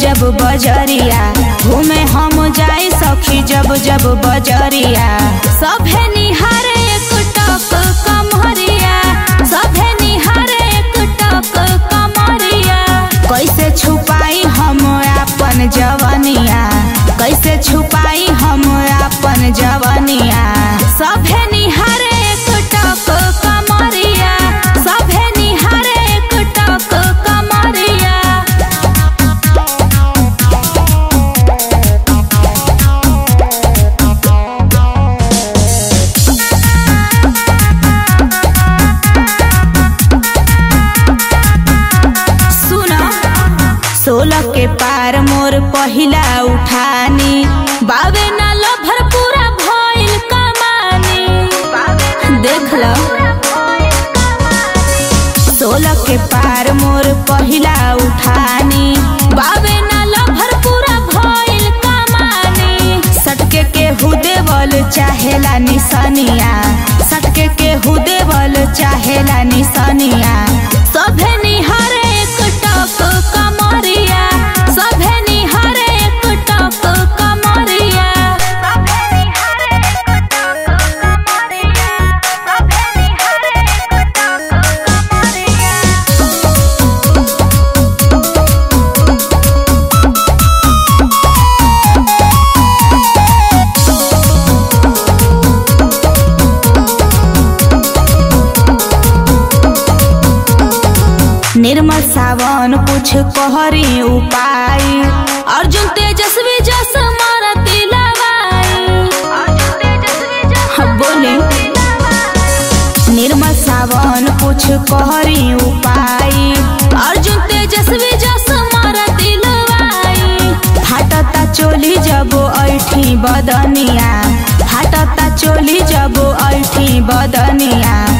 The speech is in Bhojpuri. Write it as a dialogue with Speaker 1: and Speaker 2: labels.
Speaker 1: जब बजरिया घूमे हम जाई सखी जब जब बजरिया सभे निहारे एक टक कमरिया सभे निहारे एक टक कमरिया कैसे छुपाई हम अपन जवनिया कैसे छुपाई हम अपन जवनिया सभे निहारे एक टक कमरिया सभे निहारे एक टक कमरिया सुना सोलह के पार मोर पहिला उठानी बावे ना लभर पूरा भइल कमानी देख ल सोलह के पार मोर पहिला उठानी बावे ना लभर पूरा भइल कमानी सटके के हुदेवल चाहेला निसनिया सटके के हुदेवल चाहेला निसनिया सभे निहारे एक टक कमरिया सभे निहारे एक टक कमरिया सभे निहारे एक टक कमरिया सभे निहारे एक टक कमरिया निर्मल सावन कुछ कहरी उपाय अर्जुन तेजस्वी जस मारती लवाई हाँ, बोले निर्मल सावन कुछ कहरी उपाय अर्जुन तेजस्वी जस मारती लवाई फाटता चोली जब ऐठी बदनिया फाटता चोली जब ऐठी बदनिया